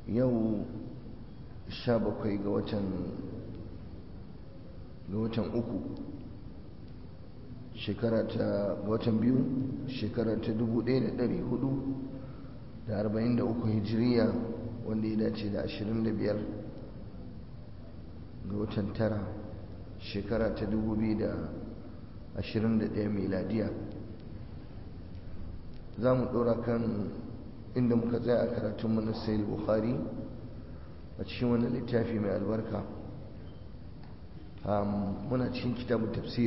yau sha bakwai ga watan ga watan uku shekara ta ga watan biyu shekara ta dubu ɗaya da ɗari hudu da arba'in da uku hijiriya wanda ya dace da ashirin da biyar ga watan tara shekara ta dubu biyu da ashirin da ɗaya miladiya za mu ɗora kan inda muka tsaya a karatunmu na sayil bukhari a cikin wani littafi mai albarka muna cikin kitabun tafsir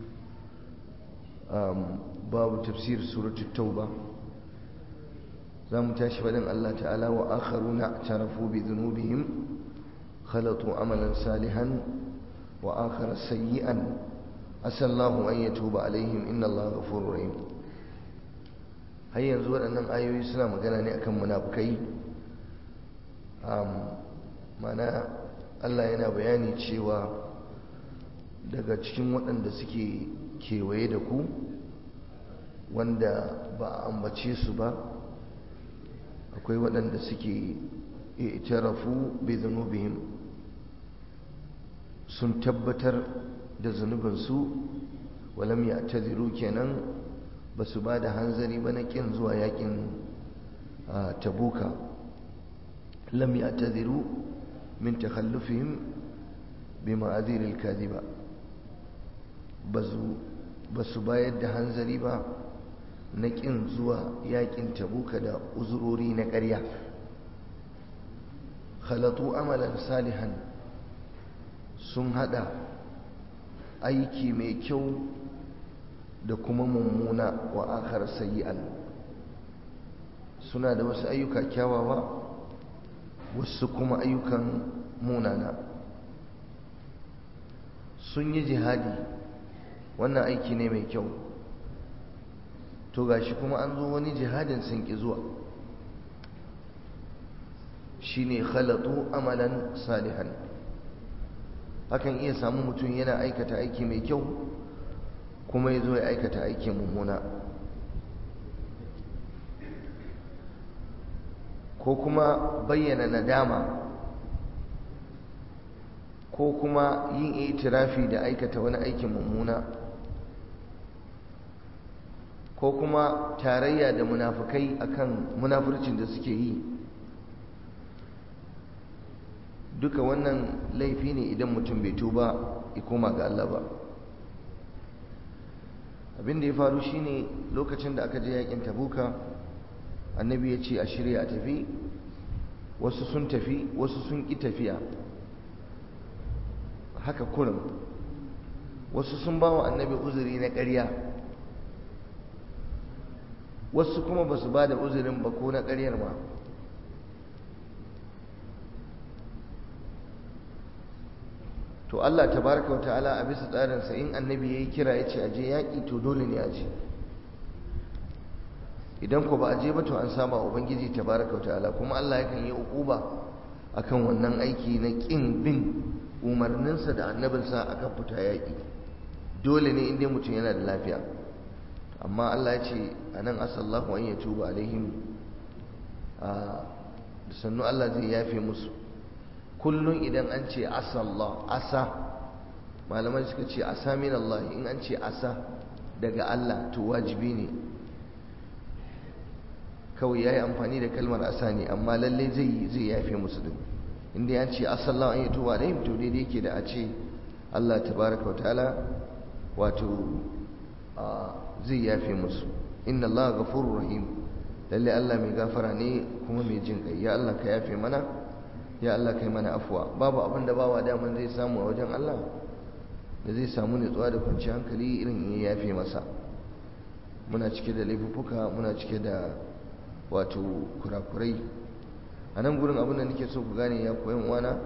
babu tafsir suratul tauba za mu tashi faɗin Allah ta'ala wa akharuna tarafu bi dhunubihim khalatu amalan salihan wa akhara sayyi'an asallahu an yatuba alaihim inna Allah ghafurur rahim har yanzu waɗannan ayoyi suna magana ne akan munafukai mana Allah yana bayani cewa daga cikin waɗanda suke kewaye da ku wanda ba a ambace su ba akwai waɗanda suke itarafu bi zunubihim sun tabbatar da zunubinsu walam ya taziru kenan ba su ba da hanzari ba na ƙin zuwa yakin tabuka lam ya taziru min takhallufihim bi ma'aziril kadhiba ba su bayar da hanzari ba na ƙin zuwa yakin tabuka da uzurori na ƙarya khalatu amalan salihan sun hada aiki mai kyau da kuma mummuna wa akhar sayyi'an suna da wasu ayyuka kyawawa wasu kuma ayyukan munana sun yi jihadi wannan aiki ne mai kyau to gashi kuma an zo wani jihadin sun ki zuwa shine khalatu amalan salihan hakan iya samu mutum yana aikata aiki mai kyau kuma ya zo ya aikata aikin mummuna ko kuma bayyana nadama ko kuma yin itirafi da aikata wani aikin mummuna ko kuma tarayya da munafukai akan munafurcin da suke yi duka wannan laifi ne idan mutum bai tuba ya koma ga Allah ba abin da ya faru shine lokacin da aka je yakin tabuka annabi ya ce a shirya a tafi wasu sun tafi wasu sun ƙi tafiya haka kurin wasu sun ba wa annabi uzuri na ƙarya wasu kuma ba su ba da uzurin ba ko na ƙaryar ma to Allah tabaraka wa ta'ala a bisa tsarinsa in annabi ya yi kira ya ce aje yaƙi to dole ne a je idan ku ba a je ba to an saba ubangiji tabaraka wa ta'ala kuma Allah yakan yi uquba akan wannan aiki na ƙin bin umarninsa da annabinsa akan fita yaƙi dole ne inda mutum yana da lafiya amma Allah ya ce anan asallahu an yatuba alaihim a sannu Allah zai yafe musu kullum idan an ce asallah asa malamai suka ce asa min Allah in an ce asa daga Allah to wajibi ne kawai yayi amfani da kalmar asa ne amma lalle zai zai yafe musu din inda ya ce asallahu an yatuba alaihim to daidai yake da a ce Allah tabaraka wa ta'ala wato zai yafe musu inna Allah ghafurur rahim lalle Allah mai gafara ne kuma mai jin kai ya Allah ka yafe mana ya Allah kai mana afuwa babu abin da bawa daman zai samu a wajen Allah da zai samu nutsuwa da kwanciyar hankali irin ya yafe masa muna cike da laifuffuka muna cike da wato kurakurai a nan gurin abin da nake so ku gane ya koyan wana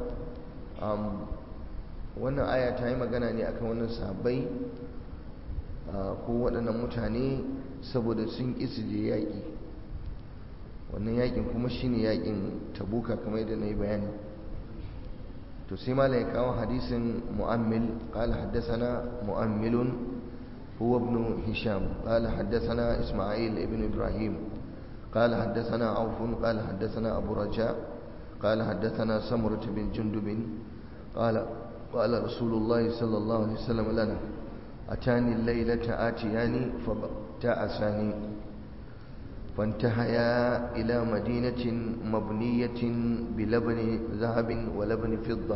wannan aya ta yi magana ne akan wannan sahabbai ko waɗannan mutane saboda sun ƙi su je yaƙi wannan yakin kuma shine yakin tabuka kamar yadda na yi bayani to sai mala ya kawo hadisin mu'ammil qala haddathana mu'ammilun هو ابن هشام قال حدثنا إسماعيل ابن إبراهيم قال حدثنا عوف قال حدثنا أبو رجاء قال حدثنا سمرة بن جندب قال قال رسول الله صلى الله عليه وسلم لنا أتاني الليلة آتياني فابتعساني فانتهيا إلى مدينة مبنية بلبن ذهب ولبن فضة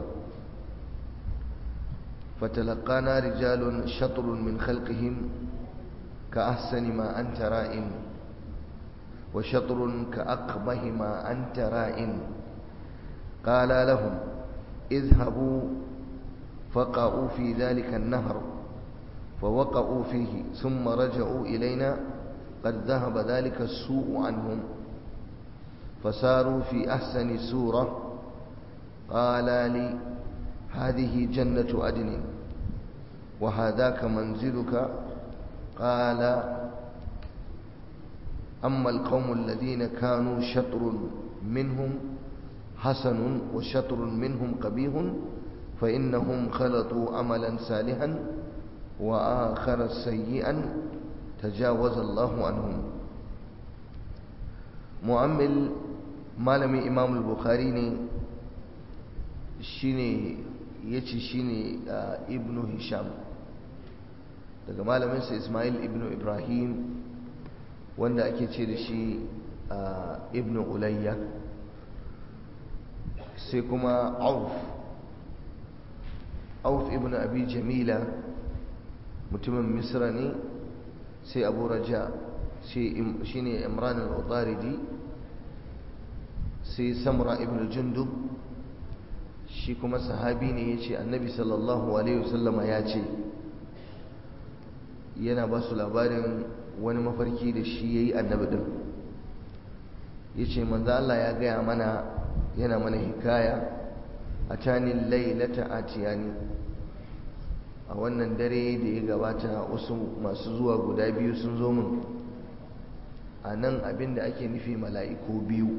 فتلقانا رجال شطر من خلقهم كأحسن ما أنت رائم وشطر كأقبه ما أنت رائم قال لهم اذهبوا فقعوا في ذلك النهر فوقعوا فيه ثم رجعوا إلينا قد ذهب ذلك السوء عنهم فساروا في أحسن سورة قال لي هذه جنة عدن وهذاك منزلك قال أما القوم الذين كانوا شطر منهم حسن وشطر منهم قبيح فإنهم خلطوا عملا صالحا وآخر سيئا تجاوز الله عنهم مؤمل malami imam al-bukhari ne shine yace shine ibnu hisham daga malaminsa ismail ibnu ibrahim wanda ake ce da shi ibnu ulayya sai kuma auf auf ibnu abi jamila mutumin misra ne sai abu raja shi ne imran al-utaridi sai samra ibn jundub shi kuma sahabi ne ya ce annabi sallallahu alaihi wasallama ya ce yana ba su labarin wani mafarki da shi ya yi annabi ɗin ya ce manzo Allah ya gaya mana yana mana hikaya a canin lailata atiyani a wannan dare da ya gabata wasu masu zuwa guda biyu sun zo min a nan abinda ake nufi mala'iku biyu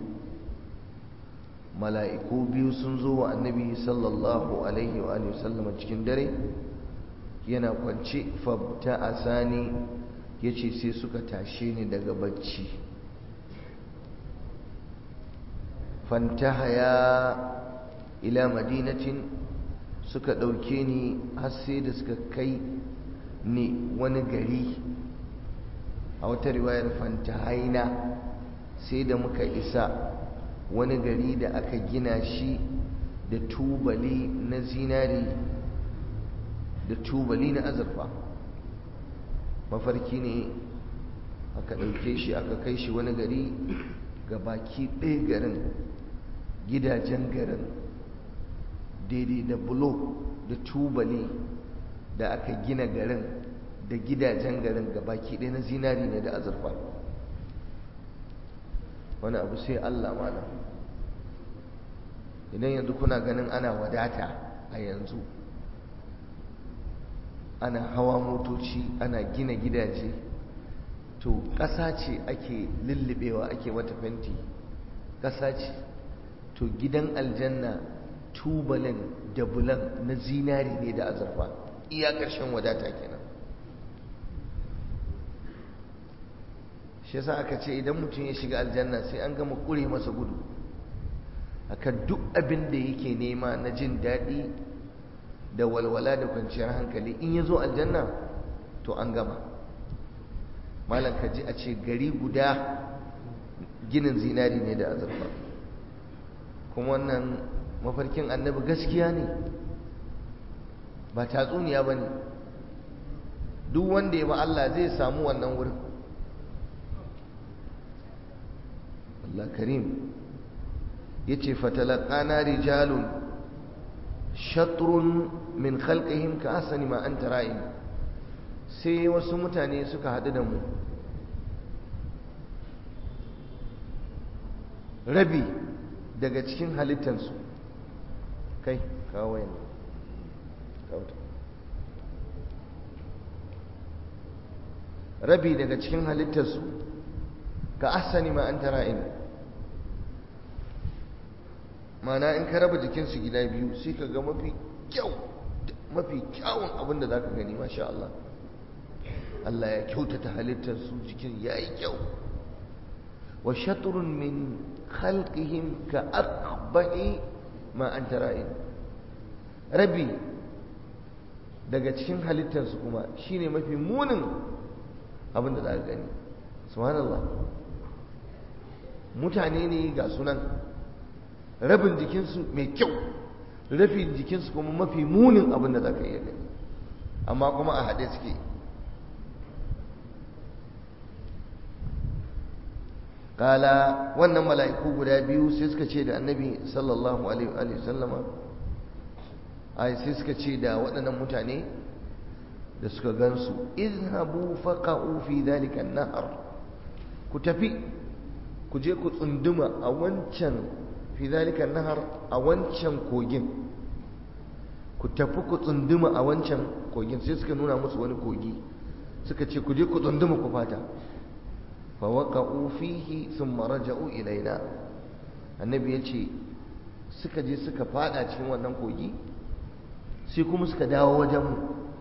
mala'iku biyu sun zo wa annabi sallallahu alaihi wa sallama cikin dare yana kwance fabta a sani ya ce sai suka tashe ni daga bacci fantahaya ila madinatin suka ɗauke ni har sai da suka kai ni wani gari a wata riwayar fantahaina sai da muka isa wani gari da aka gina shi da tubali na zinari da tubali na azurfa mafarki ne aka ɗauke shi aka kai shi wani gari ga baki ɗaya garin gidajen garin daidai da bulo da tubali da aka gina garin da gidajen garin ga baki ɗaya na zinari ne da azurfa wani abu sai Allah malam idan yanzu kuna ganin ana wadata a yanzu ana hawa motoci ana gina gidaje to ƙasa ce ake lullubewa ake mata fenti ƙasa ce to gidan aljanna tubalin da bulan na zinari ne da azurfa iya ƙarshen wadata kenan shi yasa aka ce idan mutum ya shiga aljanna sai an gama ƙure masa gudu akan duk abin da yake nema na jin daɗi da walwala da kwanciyar hankali in ya zo aljanna to an gama malam ka ji a ce gari guda ginin zinari ne da azurfa kuma wannan mafarkin annabi gaskiya ne ba tatsuniya ba ne duk wanda ya ba Allah zai samu wannan wurin Allah karim ya ce fatalakana rijalun shatrun min khalqihim ka asani ma anta ra'in sai wasu mutane suka haɗu da mu rabi daga cikin halittansu kai kawo yana rabi daga cikin halittarsu ka asani ma anta ra'in mana in ka raba jikinsu gida biyu sai ka ga mafi kyau mafi kyawun abin da za ka gani masha Allah Allah ya kyautata halittarsu jikin ya yi kyau wa shatrun min khalqihim ka aqbahi ma anta ra'in rabi daga cikin halittarsu kuma shine mafi munin abin da za ka gani subhanallah mutane ne ga sunan rabin jikinsu mai kyau rabin jikinsu kuma mafi munin abin da za ka iya gani amma kuma a haɗe suke kala wannan mala'iku guda biyu sai suka ce da annabi sallallahu alaihi wa sallama ai sai suka ce da waɗannan mutane da suka gansu izhabu faqa'u fi dhalika an-nahr ku tafi ku je ku tsunduma a wancan fi dhalika an-nahr a wancan kogin ku tafi ku tsunduma a wancan kogin sai suka nuna musu wani kogi suka ce ku je ku tsunduma ku fata fa waqa'u fihi thumma raja'u ilaina annabi yace suka je suka fada cikin wannan kogi sai kuma suka dawo wajenmu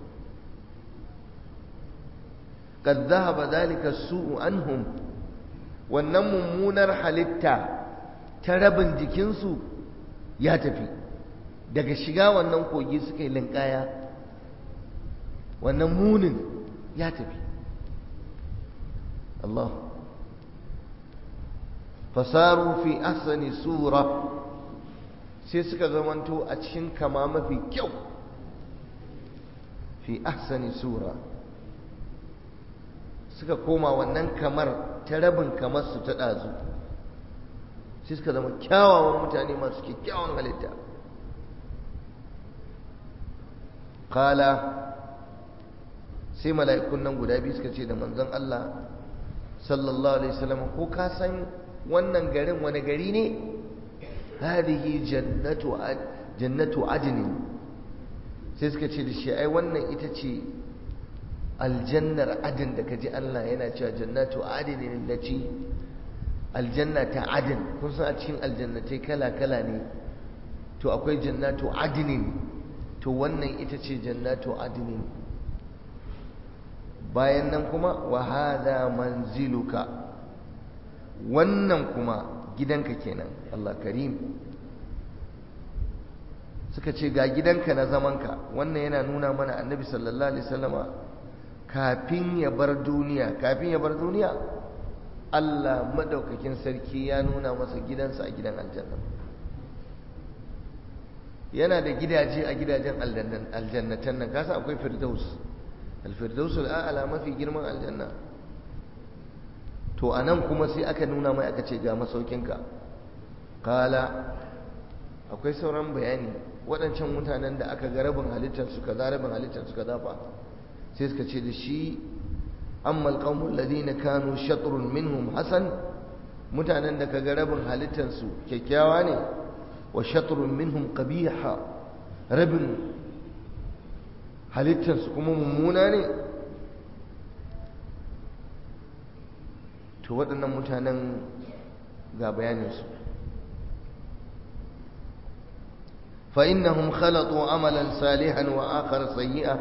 kad zahaba dalika su'u anhum wannan mummunar halitta ta rabin jikinsu ya tafi daga shiga wannan kogi suka yi linkaya wannan munin ya tafi Allah fasaru fi ahsani sura sai suka zamanto a cikin kama mafi kyau fi ahsani sura suka koma wannan kamar ta rabin kamar su ta ɗazu sai suka zama kyawawan mutane masu kyakkyawan halitta kala sai mala'ikun nan guda biyu suka ce da manzon Allah sallallahu alaihi wasallam ko ka san wannan garin wani gari ne hadihi jannatu jannatu adnin sai suka ce da shi ai wannan ita ce aljannar adin da kaji Allah yana cewa jannatu adnin lati aljanna ta adin kun san a cikin aljannatai kala kala ne to akwai jannatu adnin to wannan ita ce jannatu adnin bayan nan kuma wa hadha manziluka wannan kuma gidanka kenan Allah karim suka ce ga gidanka na zamanka wannan yana nuna mana annabi sallallahu alaihi wasallama kafin ya bar duniya kafin ya bar duniya Allah madaukakin sarki ya nuna masa gidansa a gidan aljanna yana da gidaje a gidajen aljannatan nan kasa akwai firdaus alfirdaus al'ala mafi girman aljanna to anan kuma sai aka nuna mai aka ce ga masaukinka kala akwai sauran bayani waɗancan mutanen da aka ga rabin halittar su kaza rabin halittar su kaza fa sai suka ce da shi amma alqawmul ladina kanu shatrun minhum hasan mutanen da kaga rabin halittar su kyakkyawa ne wa shatrun minhum qabiha rabin halittar su kuma mummuna ne to waɗannan mutanen ga bayanin su فإنهم خلطوا عملا صالحا وآخر سيئا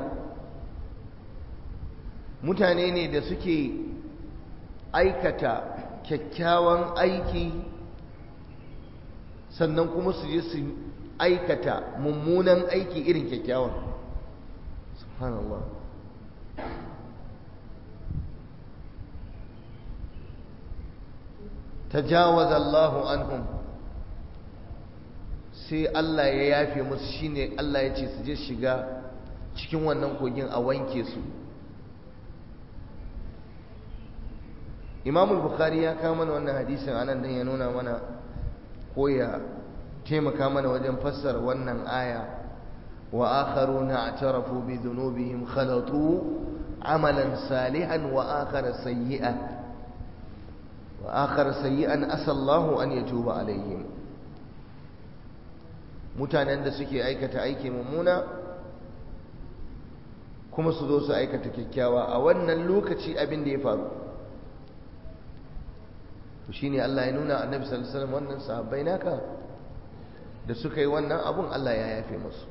mutane ne da suke aikata kyakkyawan aiki sannan kuma su je su aikata mummunan aiki irin kyakkyawan subhanallah tajawaza Allahu anhum sai Allah ya yafe musu shine Allah ya ce su je shiga cikin wannan kogin a wanke su Imam Bukhari ya kawo mana wannan hadisin anan dan ya nuna mana ko ya taimaka mana wajen fassara wannan aya wa akharuna a'tarafu bi dhunubihim khalatu amalan salihan wa akhara sayyi'an wa akhara sayyi'an asallahu an yatuba alaihim mutanen da suke aikata aiki mummuna kuma su zo su aikata kyakkyawa a wannan lokaci abin da ya faru to shine Allah ya nuna annabi sallallahu alaihi wasallam wannan sahabbai naka da suka yi wannan abun Allah ya yafe musu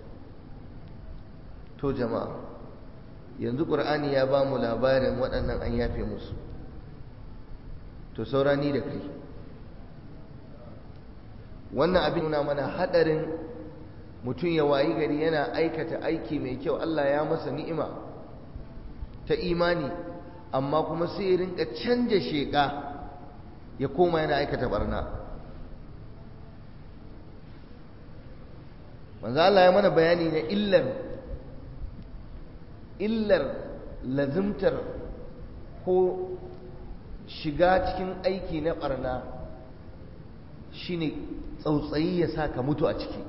to jama'a yanzu qur'ani ya ba mu labarin waɗannan an yafe musu to saurani da kai wannan abin nuna mana hadarin mutum ya wayi gari yana aikata aiki mai kyau Allah ya masa ni'ima ta imani amma kuma sai ya rinka canja sheka ya koma yana aikata barna manzo Allah ya mana bayani na illar illar lazimtar ko shiga cikin aiki na barna shine tsautsayi ya sa ka mutu a ciki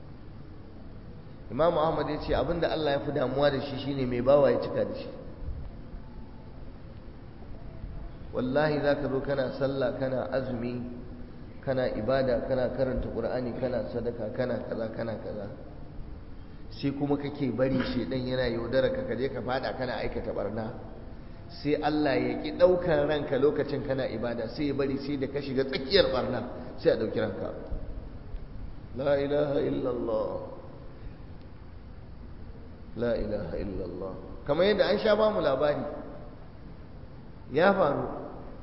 imamu ahmad ya ce abinda Allah ya fi damuwa da shi shine mai bawa ya cika da shi wallahi za ka zo kana sallah kana azumi kana ibada kana karanta ƙur'ani kana sadaka kana kaza kana kaza sai kuma kake bari shedan yana yaudara ka kaje ka fada kana aikata barna sai Allah ya ki daukar ranka lokacin kana ibada sai ya bari sai da ka shiga tsakiyar barna sai a dauki ranka la ilaha illallah la ilaha illallah kamar yadda an sha ba mu labari ya faru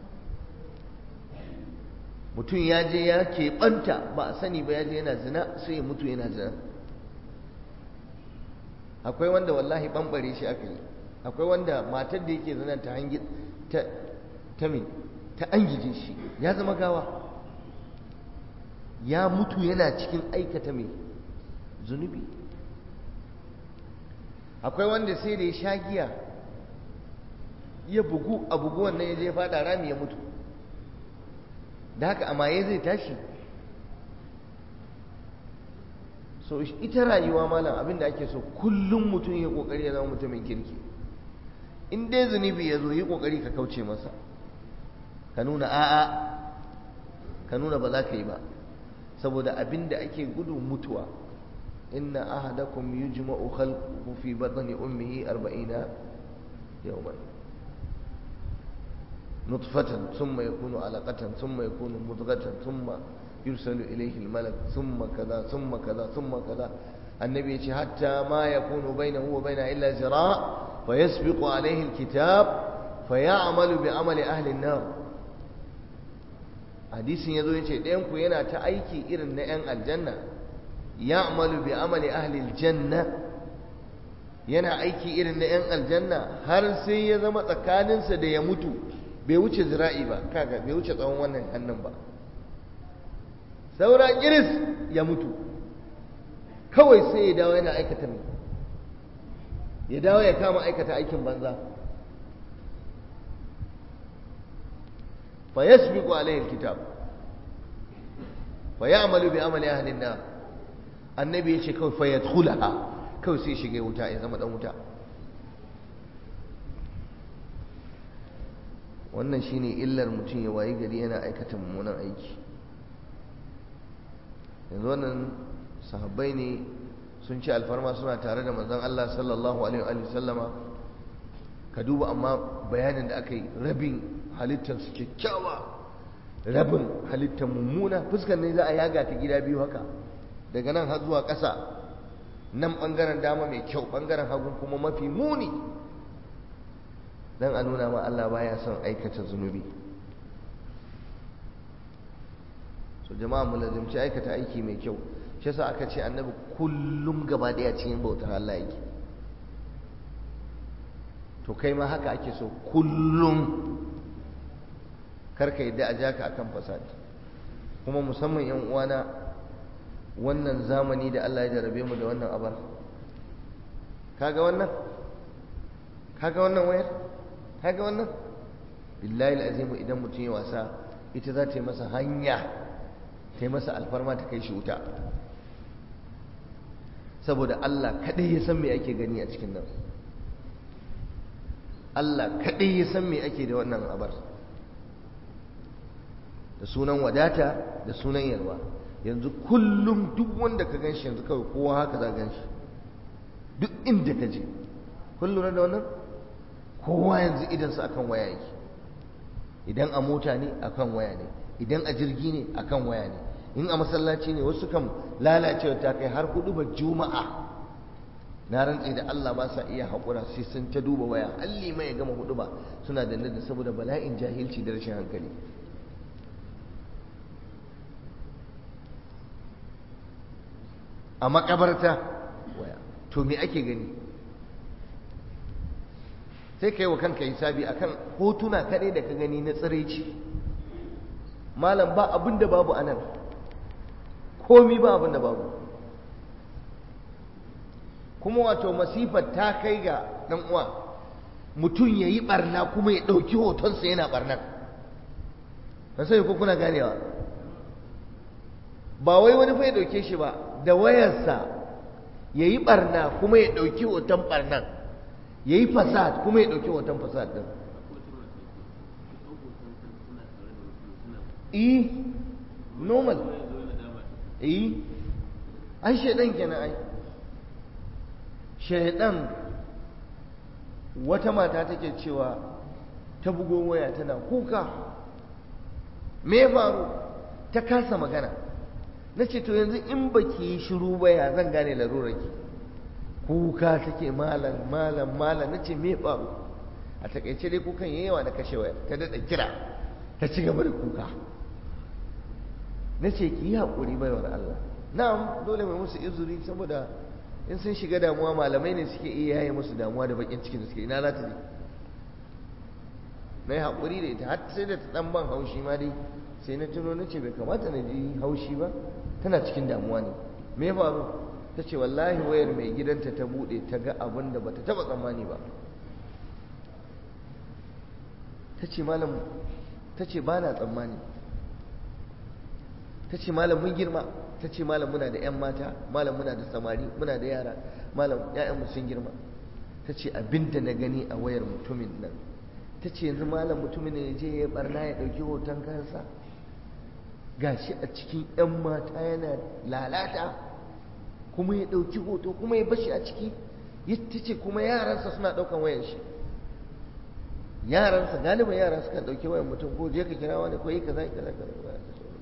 mutum ya je ya keɓanta ba a sani ba ya je yana zina sai ya mutu yana zina akwai wanda wallahi ɓamɓare shi aka yi akwai wanda matar da yake zina ta hangi ta ta me ta angije shi ya zama gawa ya mutu yana cikin aikata mai zunubi akwai wanda sai da ya sha giya ya bugu a bugu wannan ya je fada rami ya mutu da haka a maye zai tashi so ita rayuwa malam abinda ake so kullum mutum ya kokari ya zama mutumin kirki in dai zunubi ya zo yi kokari ka kauce masa ka nuna a'a ka nuna ba za ka yi ba saboda abinda ake gudu mutuwa inna ahadakum yujma'u khalquhu fi batni ummihi 40 yawman نطفة ثم يكون علقة ثم يكون مضغة ثم يرسل إليه الملك ثم كذا ثم كذا ثم كذا النبي يقول حتى ما يكون بينه وبينها إلا زراع فيسبق عليه الكتاب فيعمل بعمل أهل النار hadisin yazo yace ɗayan ku yana ta aiki irin na 'yan aljanna ya'malu bi amali ahli aljanna yana aiki irin na 'yan aljanna har sai ya zama tsakaninsa da ya mutu bai wuce zira'i ba kaga bai wuce tsawon wannan hannun ba saura kiris ya mutu kawai sai ya dawo yana aikata mai ya dawo ya kama aikata aikin banza fa yasbiqu alayhi alkitab fa ya'malu bi amali ahli an-nar annabi yace kawai fa yadkhulaha kawai sai shige wuta ya zama dan wuta wannan shine illar mutum ya wayi gari yana aikata mummunan aiki yanzu wannan sahabbai ne sun ci alfarma suna tare da manzon Allah sallallahu alaihi wa sallama ka duba amma bayanin da aka yi rabin halittar su kyakkyawa rabin halittar mummuna fuskar ne za a yaga ta gida biyu haka daga nan har zuwa ƙasa nan ɓangaren dama mai kyau ɓangaren hagu kuma mafi muni dan a nuna ma Allah baya son aikata zunubi so jama'a mu lazimci aikata aiki mai kyau shi yasa aka ce annabi kullum gaba daya cikin bautar Allah yake to kai ma haka ake so kullum karka yadda a jaka akan fasadi kuma musamman yan uwana wannan zamani da Allah ya jarabe mu da wannan abar kaga wannan kaga wannan wayar kaga wannan billahi alazimu idan mutum ya wasa ita za ta yi masa hanya ta yi masa alfarma ta kai shi wuta saboda Allah kaɗai ya san me ake gani a cikin nan Allah kaɗai ya san me ake da wannan abar da sunan wadata da sunan yalwa yanzu kullum duk wanda ka gan shi yanzu kawai kowa haka za gan shi duk inda ka je kullum da wannan kowa yanzu idansa akan waya yake idan a mota ne akan waya ne idan a jirgi ne akan waya ne in a masallaci ne wasu kan lalacewa ta kai har hudu ba juma'a na rantse da Allah ba sa iya haƙura sai sun ta duba waya alli mai gama hudu ba suna da da saboda bala'in jahilci da rashin hankali a makabarta waya to me ake gani sai ka yi wa kanka hisabi akan hotuna kaɗai da ka gani na tsiraici malam ba abin da babu anan komi ba abin da babu kuma wato masifar ta kai ga ɗan uwa mutum ya yi ɓarna kuma ya ɗauki hotonsa yana ɓarnar ba sai ko kuna ganewa ba wai wani fa ya ɗauke shi ba da wayarsa ya yi ɓarna kuma ya ɗauki hoton ɓarnar ya yi fasad kuma ya ɗauki hoton fasad ɗin eh normal eh ai shaidan kenan ai shaidan wata mata take cewa ta bugo waya tana kuka me faru ta kasa magana na ce to yanzu in baki yi shiru ba ya zan gane larurarki kuka take malam malam malam na ce me faru a takaice dai kukan yawa da kashe waya ta daɗa kira ta ci gaba da kuka na ce ki yi haƙuri baiwar Allah na'am dole mai musu izuri saboda in sun shiga damuwa malamai ne suke iya yaye musu damuwa da bakin cikin da suke ina za ta je na yi haƙuri da ita har sai da ta ɗan ban haushi ma dai sai na tuno na ce bai kamata na ji haushi ba tana cikin damuwa ne me ya faru ta ce wallahi wayar mai gidanta ta buɗe ta ga abin da bata taɓa tsammani ba ta ce malam ta ce ba na tsammani ta ce malam mun girma ta ce malam muna da 'yan mata malam muna da samari muna da yara malam 'ya'yanmu sun girma ta ce abinda na gani a wayar mutumin nan ta ce yanzu malam mutumin ne je ya barna ya ɗauki hoton kansa gashi a cikin 'yan mata yana lalata kuma ya ɗauki hoto kuma ya bashi a ciki ta ce kuma yaransa suna ɗaukan wayan shi yaransa galibin yara sukan ɗauki wayan mutum ko je ka kira wani ko yi kaza kaza kaza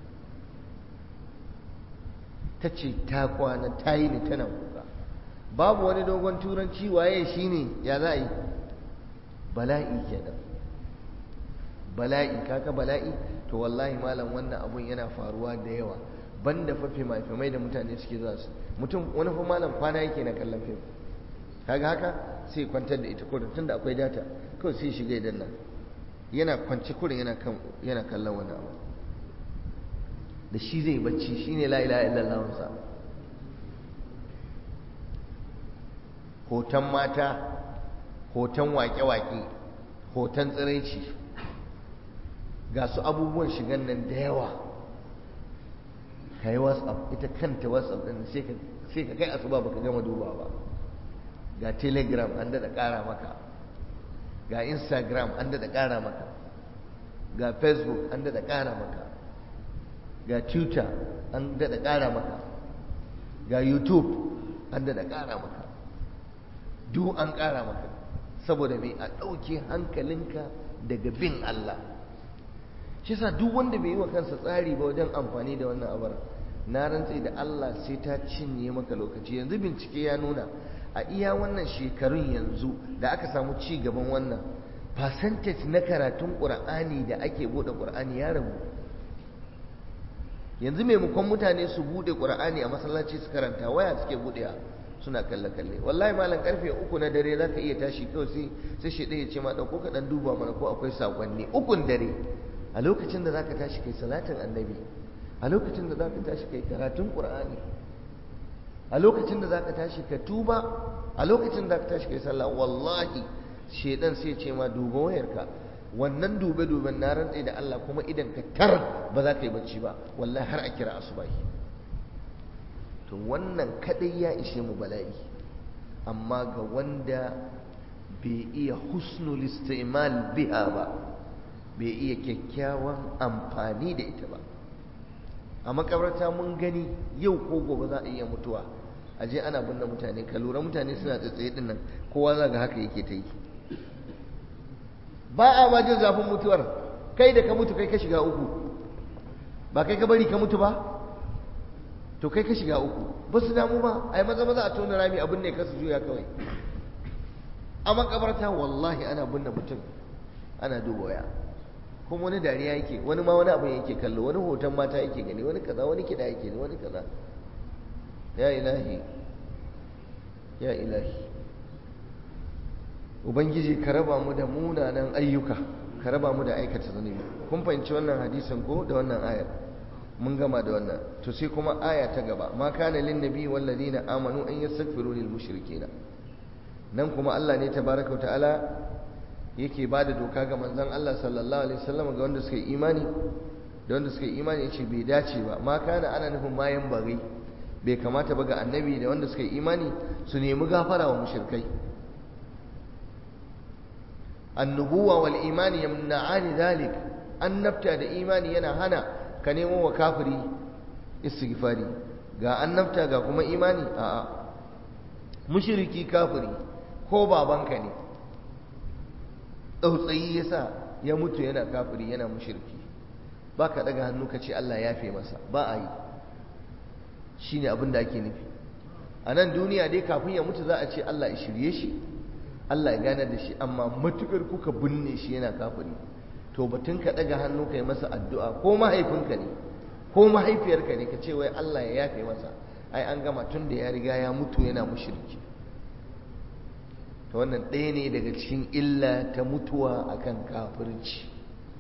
ta ce ta kwana ta yi ni tana kuka babu wani dogon turanci waye shi ne ya za a yi bala'i kenan bala'i kaka bala'i to wallahi malam wannan abun yana faruwa da yawa banda fa fimai da mutane suke zuwa su mutum wani fa malam kwana yake na kallon fim kaga haka sai kwantar da ita kurin tunda akwai data kawai sai shiga idan nan yana kwance kurin yana kan yana kallon wani abu da shi zai bacci shine la ilaha illallah sa hoton mata hoton wake-wake hoton tsiraici ga su abubuwan shigan nan da yawa ka yi whatsapp ita kanta whatsapp ɗin sai ka kai asuba baka gama duba ba ga telegram an daɗa ƙara maka ga instagram an daɗa ƙara maka ga facebook an daɗa ƙara maka ga twitter an daɗa ƙara maka ga youtube an daɗa ƙara maka duk an ƙara maka saboda mai a ɗauke hankalinka daga bin Allah shi sa duk wanda bai yi wa kansa tsari ba wajen amfani da wannan abar na rantse da Allah sai ta cinye maka lokaci yanzu bincike ya nuna a iya wannan shekarun yanzu da aka samu ci gaban wannan percentage na karatun ƙur'ani da ake buɗe ƙur'ani ya rabu yanzu maimakon mutane su buɗe ƙur'ani a masallaci su karanta waya suke buɗewa suna kalle-kalle wallahi malam karfe uku na dare za ka iya tashi kawai sai sai shi ɗaya ce ma ɗauko ka ɗan duba mana ko akwai saƙonni ukun dare a lokacin da za ka tashi kai salatin annabi a lokacin da za ka tashi kai karatun ƙur'ani a lokacin da za ka tashi ka tuba a lokacin da za ka tashi kai sallah wallahi shedan sai ce ma duba wayarka wannan dube-duben na rantse da Allah kuma idan ka tar ba za ka yi bacci ba wallahi har a kira asubahi to wannan kadai ya ishe mu bala'i amma ga wanda bai iya husnul istimal biha ba bai iya kyakkyawan amfani da ita ba a makabarta mun gani yau ko gobe za a iya mutuwa a je ana binne mutane ka lura mutane suna tsaye din nan kowa za ga haka yake ta yi ba a ma jin zafin mutuwar kai da ka mutu kai ka shiga uku ba kai ka bari ka mutu ba to kai ka shiga uku ba su damu ba a yi maza maza a tona rami abin ne ka su juya kawai a makabarta wallahi ana binne mutum ana duba waya kuma wani dariya yake wani ma wani abin yake kallo wani hoton mata yake gani wani kaza wani kiɗa yake wani kaza ya ilahi ya ilahi ubangiji ka raba mu da munanan ayyuka ka raba mu da aikata zunubi kun fahimci wannan hadisin ko da wannan ayar mun gama da wannan to sai kuma aya ta gaba ma kana lin nabi wal ladina amanu an yastaghfiru lil mushrikeena nan kuma Allah ne tabaraka wa ta'ala yake bada doka ga manzon Allah sallallahu alaihi wasallam ga wanda suka yi imani da wanda suka yi imani yace bai dace ba ma kana ana nufin mayan bari bai kamata ba ga annabi da wanda suka yi imani su nemi gafara wa mushrikai annubuwa wal imani yamna'ani dhalik annabta da imani yana hana ka nemo wa kafiri istighfari ga annabta ga kuma imani a'a mushriki kafiri ko babanka ne tsautsayi yasa ya mutu yana kafiri yana mushriki baka daga hannu ka ce Allah ya fi masa ba a yi shine abin da ake nufi a nan duniya dai kafin ya mutu za a ce Allah ya shirye shi Allah ya gane da shi amma matukar kuka binne shi yana kafiri to batun ka daga hannu kai masa addu'a ko mahaifinka ne ko mahaifiyarka ne ka ce wai Allah ya yafe masa ai an gama tun da ya riga ya mutu yana mushriki to wannan ɗaya ne daga cikin illa ta mutuwa akan kafirci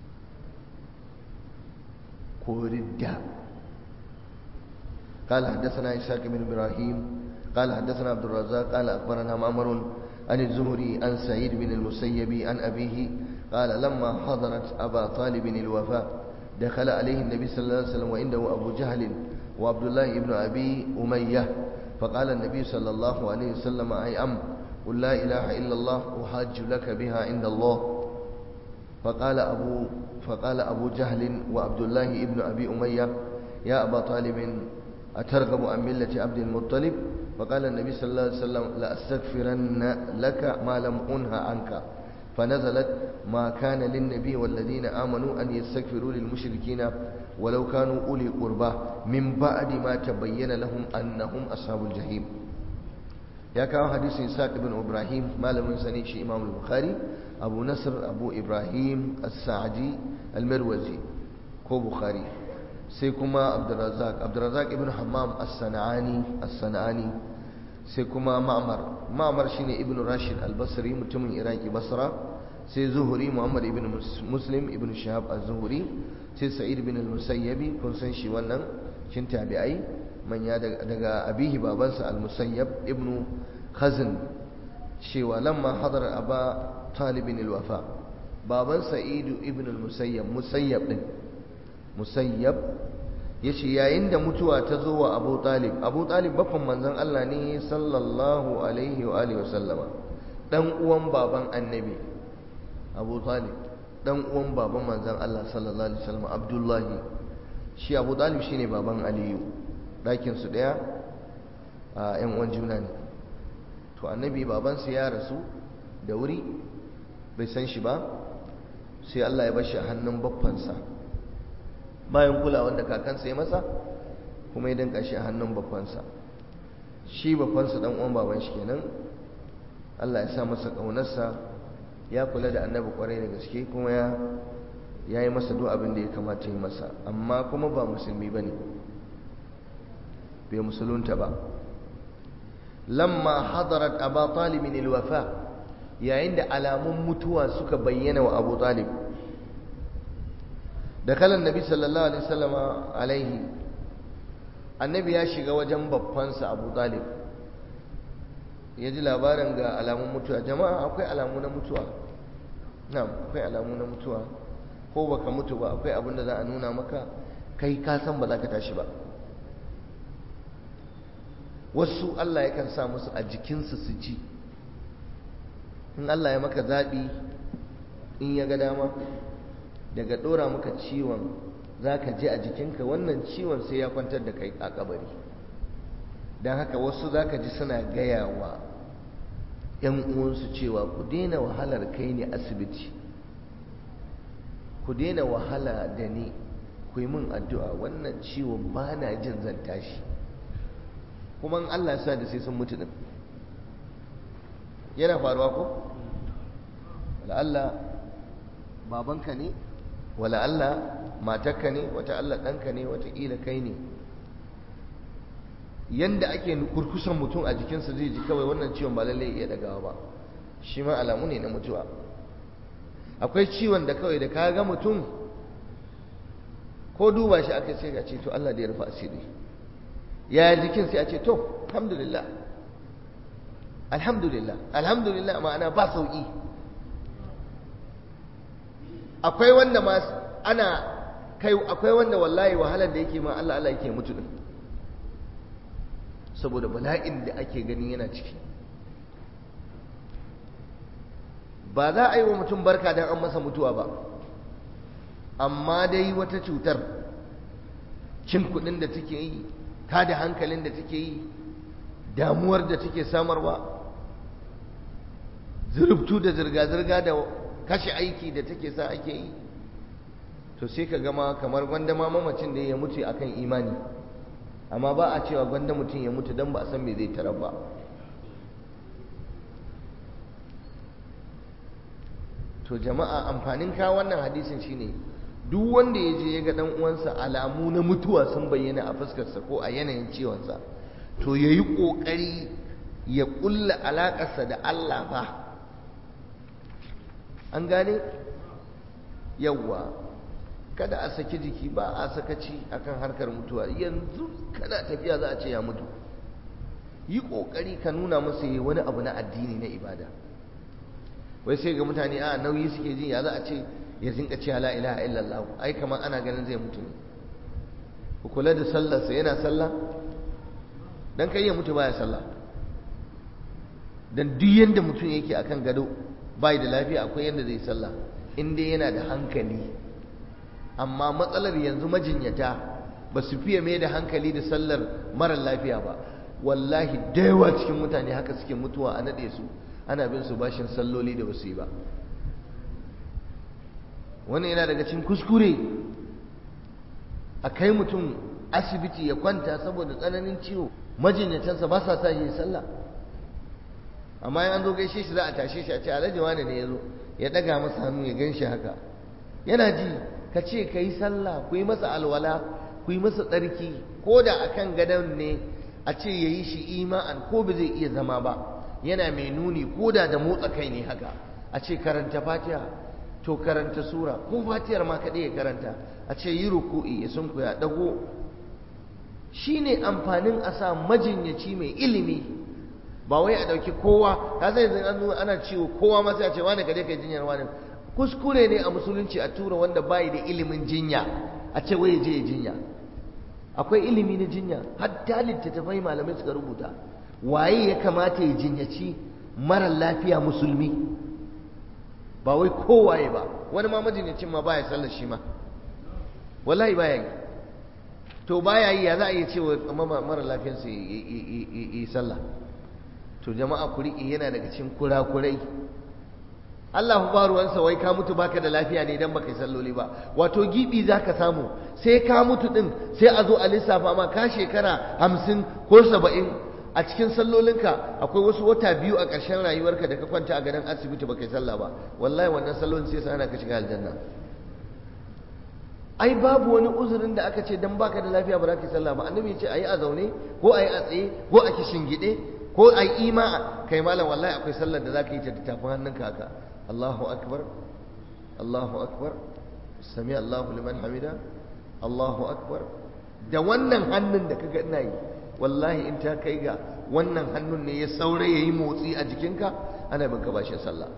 ko ridda قال حدثنا إسحاق بن إبراهيم قال حدثنا عبد الرزاق قال أخبرنا معمر عن الزهري عن سعيد بن المسيب عن أبيه قال لما حضرت أبا طالب الوفاة دخل عليه النبي صلى الله عليه وسلم وعنده أبو جهل وعبد الله بن أبي أمية فقال النبي صلى الله عليه وسلم أي أم قل لا إله إلا الله أحاج لك بها عند الله فقال أبو فقال أبو جهل وعبد الله بن أبي أمية يا أبا طالب أترغب عن ملة عبد المطلب فقال النبي صلى الله عليه وسلم لأستغفرن لك ما لم أنهى عنك فنزلت ما كان للنبي والذين آمنوا أن يستغفروا للمشركين ولو كانوا أولي قربى من بعد ما تبين لهم أنهم أصحاب الجحيم يا كان حديث إسحاق بن إبراهيم ما لم ينسنيش إمام البخاري أبو نصر أبو إبراهيم السعدي المروزي كو بخاري سيكما عبد الرزاق عبد الرزاق ابن حمام الصنعاني الصنعاني سيكما معمر معمر شيني ابن راشد البصري متمن عراقي بصره sai zuhuri muhammad ibn muslim ibn shahab az-zuhuri sai sa'id ibn al-musayyabi kun san shi wannan shin tabi'ai manya daga abihi babansa al-musayyab ibn khazn cewa lamma hadar aba talib al-wafa baban sa'id ibn al-musayyab musayyab din musayyab yace yayin da mutuwa ta zo wa abu talib abu talib baffan manzon Allah ne sallallahu alaihi wa alihi wa sallama dan uwan baban annabi abu talib dan uwan baban manzan Allah sallallahu alaihi wasallam abdullahi shi abu talib shine baban aliyu ɗakin su ɗaya a yan uwan juna ne to annabi babansa ya rasu da wuri bai san shi ba sai Allah ya bashi a hannun baffansa bayan kulawa da kakansa ya masa kuma ya danka shi a hannun baffansa shi baffansa dan uwan baban shi kenan Allah ya sa masa ƙaunarsa ya kula da annabi kwarai da gaske kuma ya ya yi masa duk abin da ya kamata yi masa amma kuma ba musulmi ba ne bai musulunta ba lamma hadarat aba talibin ilwafa yayin da alamun mutuwa suka bayyana wa abu talib da kalan nabi sallallahu alaihi wasallama alaihi annabi ya shiga wajen babbansa abu talib ya ji labarin ga alamun mutuwa jama'a akwai alamu na mutuwa na'am akwai alamu na mutuwa ko baka mutu ba akwai abin da za a nuna maka kai ka san ba za ka tashi ba wasu Allah yakan sa musu a jikinsu su ji in Allah ya maka zaɓi in ya ga dama daga ɗora maka ciwon za ka ji a jikinka wannan ciwon sai ya kwantar da kai a kabari don haka wasu za ka ji suna gaya wa ‘yan uwansu cewa ku daina wahalar kai ne asibiti ku daina wahala da ni ku yi min addu'a wannan ciwon ba na jin zan tashi kuma Allah sa da sai sun mutu din yana faruwa ko? wala'alla babanka ne wala'alla matakka ne wata Allah ɗanka ne wataƙila kai ne yanda ake kurkusan mutum a jikinsa zai ji kawai wannan ciwon ba lallai iya dagawa ba shi ma alamu ne na mutuwa akwai ciwon da kawai da ka ga mutum ko duba shi aka ce ga ce to Allah da ya rufa asiri ya jikin sai a ce to alhamdulillah alhamdulillah alhamdulillah ma'ana ba sauki akwai wanda ma ana kai akwai wanda wallahi wahalar da yake ma Allah Allah yake mutu din saboda bala'in da ake gani yana ciki ba za a yi wa mutum barka don an masa mutuwa ba amma dai wata cutar cin kudin da take yi ta da hankalin da take yi damuwar da take samarwa zurubtu da zirga-zirga da kashe aiki da take sa ake yi to sai ka gama kamar gwanda ma mamacin da ya mutu akan imani amma ba a cewa gwanda mutum ya mutu don ba a san me zai tarar ba to jama'a amfanin kawo wannan hadisin shine duk wanda ya je ya ga dan uwansa alamu na mutuwa sun bayyana a fuskarsa ko a yanayin ciwonsa to ya yi ƙoƙari ya ƙulla alaƙarsa da Allah ba an gane yawwa kada a saki jiki ba a sakaci akan harkar mutuwa yanzu kada tafiya za a ce ya mutu yi ƙoƙari ka nuna masa yi wani abu na addini na ibada wai sai ga mutane a nauyi suke ji ya za a ce ya zinka ce la ilaha illallah ai kamar ana ganin zai mutu ne ku kula da sallarsa yana sallah dan kai ya mutu baya sallah dan duk yanda mutum yake akan gado bai da lafiya akwai yanda zai sallah in dai yana da hankali amma matsalar yanzu majinyata ba su fiye mai da hankali da sallar marar lafiya ba wallahi da yawa cikin mutane haka suke mutuwa a naɗe su ana bin su bashin salloli da basu yi ba wannan yana daga cikin kuskure a kai mutum asibiti ya kwanta saboda tsananin ciwo majinyatansa ba sa sa yi sallah amma an zo gaishe shi za a tashe shi a ce alhaji wane ne ya zo ya ɗaga masa hannu ya gan shi haka yana ji ka ce ka yi sallah ku yi masa alwala ku yi masa tsarki ko da a kan gadon ne a ce ya yi shi ima'an ko ba zai iya zama ba yana mai nuni ko da da motsa kai ne haka a ce karanta fatiha to karanta sura ko fatihar ma kaɗai ya karanta a ce yi ruku'i ya sunku ya ɗago shi ne amfanin a sa majinyaci mai ilimi ba wai a ɗauki kowa ka sai yanzu an zo ana ciwo kowa ma sai a ce wani ka je kai jinyar wani kuskure ne a musulunci a tura wanda bai da ilimin jinya a ce wai je ya jinya akwai ilimi na jinya hatta littattafai malamai suka rubuta waye ya kamata ya jinyaci mara lafiya musulmi ba wai kowaye ba wani ma majinyacin ma baya sallar shi ma wallahi baya yi to baya yi ya za a iya cewa mara lafiyarsa yi sallah to jama'a ku riƙe yana daga cikin kurakurai Allah ba ruwansa wai ka mutu baka da lafiya ne idan baka yi salloli ba wato gibi zaka samu sai ka mutu din sai a zo a lissafa ma ka shekara hamsin ko saba'in a cikin sallolinka akwai wasu wata biyu a ƙarshen rayuwarka da ka kwanta a gadon asibiti baka yi sallah ba wallahi wannan sallolin sai sana ka shiga aljanna ai babu wani uzurin da aka ce dan baka da lafiya ba za ka yi sallah ba annabi ya ce ayi a zaune ko ayi a tsaye ko a kishingide ko ayi ima kai malam wallahi akwai sallar da zaka yi ta tafin hannunka haka Allahu akbar Allahu akbar sami Allahu liman hamida Allahu akbar da wannan hannun da kaga ina yi wallahi in ta kai ga wannan hannun ne ya saura yayi motsi a jikinka ana bin ka bashin sallah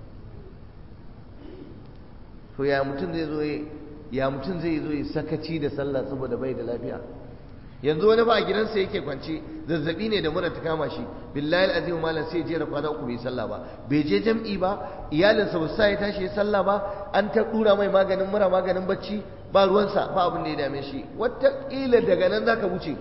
to ya mutum zai zo ya mutum zai zo ya sakaci da sallah saboda bai da lafiya yanzu wani ba a gidansa yake kwance zazzabi ne da mura ta kama shi billahi alazim malam sai jera kwana uku bai sallah ba bai je jam'i ba iyalinsa ba sa ya tashi ya sallah ba an ta dura mai maganin mura maganin bacci ba ruwansa ba abin da ya dame shi wataƙila daga nan zaka wuce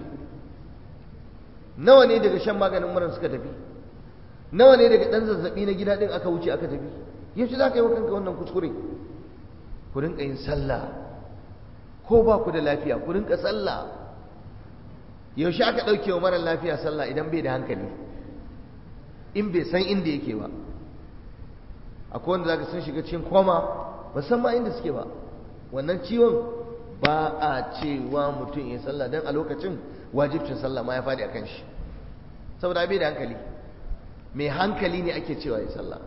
nawa ne daga shan maganin mura suka tafi nawa ne daga dan zazzabi na gida din aka wuce aka tafi yaushe za ka yi wa kanka wannan kuskure ku rinka yin sallah ko ba ku da lafiya ku rinka sallah yaushe aka ɗauke wa marar lafiya sallah idan bai da hankali in bai san inda yake ba akwai wanda zaka sun shiga cikin koma ba san ma inda suke ba wannan ciwon ba a cewa mutum ya sallah dan a lokacin wajibcin sallah ma ya faɗi akan shi saboda bai da hankali mai hankali ne ake cewa ya sallah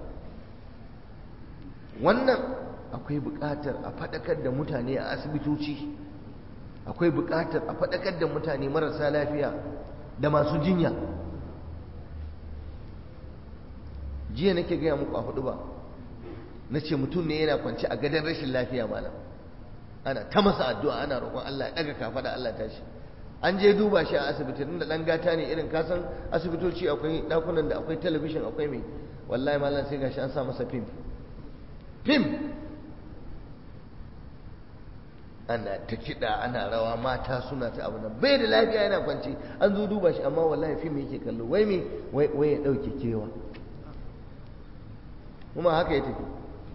wannan akwai buƙatar a faɗakar da mutane a asibitoci akwai buƙatar a faɗakar da mutane marasa lafiya da masu jinya jiya nake gaya muku a hudu ba na ce mutum ne yana kwance a gadon rashin lafiya malam ana ta masa addu'a ana roƙon Allah ya ɗaga kafa da Allah tashi an je duba shi a asibiti da ɗan gata ne irin kasan asibitoci akwai ɗakunan da akwai talabishin akwai mai wallahi malam sai gashi an sa masa fim fim ana ta kiɗa ana rawa mata suna ta abu nan bai da lafiya yana kwance an zo duba shi amma wallahi fim yake kallo wai me wai ya ɗauke kewa kuma haka ya tafi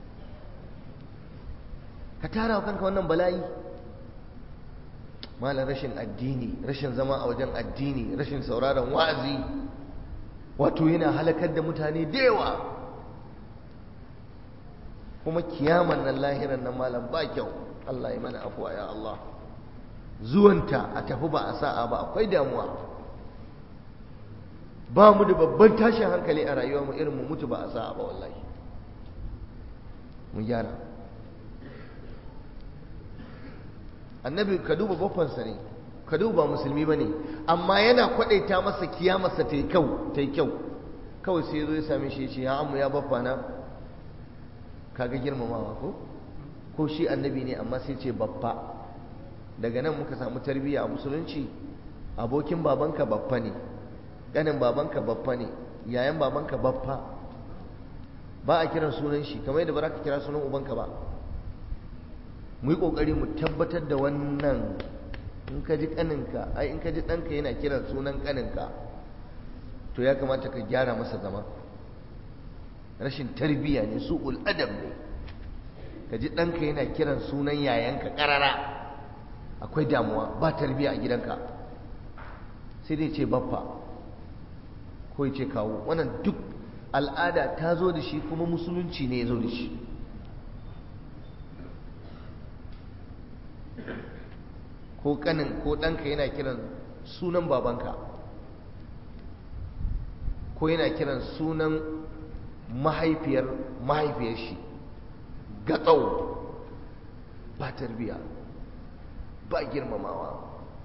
ka tara wa kanka wannan bala'i malam rashin addini rashin zama a wajen addini rashin sauraron wa'azi wato yana halakar da mutane da yawa kuma kiyaman nan lahiran nan malam ba kyau Allah ya mana afuwa ya Allah zuwanta a tafi ba a sa'a ba akwai damuwa ba mu da babban tashin hankali a rayuwa mu irin mu mutu ba a sa'a ba wallahi mu gyara annabi ka duba baffansa ne ka duba musulmi ba ne amma yana kwadaita masa kiyamarsa ta yi kyau ta yi kyau kawai sai zo ya same shi ya ce ya amma ya baffa na kaga girmamawa ko ko shi annabi ne amma sai ce baffa daga nan muka samu tarbiyya a musulunci abokin babanka baffa ne ganin babanka baffa ne yayan babanka baffa ba a kiran sunan shi kamar yadda ba za ka kira sunan ubanka ba mu yi ƙoƙari mu tabbatar da wannan in ka ji ƙaninka ai in ka ji ɗanka yana kiran sunan ƙaninka to ya kamata ka gyara masa zama rashin tarbiyya ne su adab ne ka ji ɗanka yana kiran sunan yayanka ƙarara akwai damuwa ba tarbiyya a gidanka sai dai ce baffa ko ya ce kawo wannan duk al'ada ta zo da shi kuma musulunci ne ya zo da shi ko kanin ko ɗanka yana kiran sunan babanka ko yana kiran sunan mahaifiyar mahaifiyar shi gatsau ba tarbiya ba girmamawa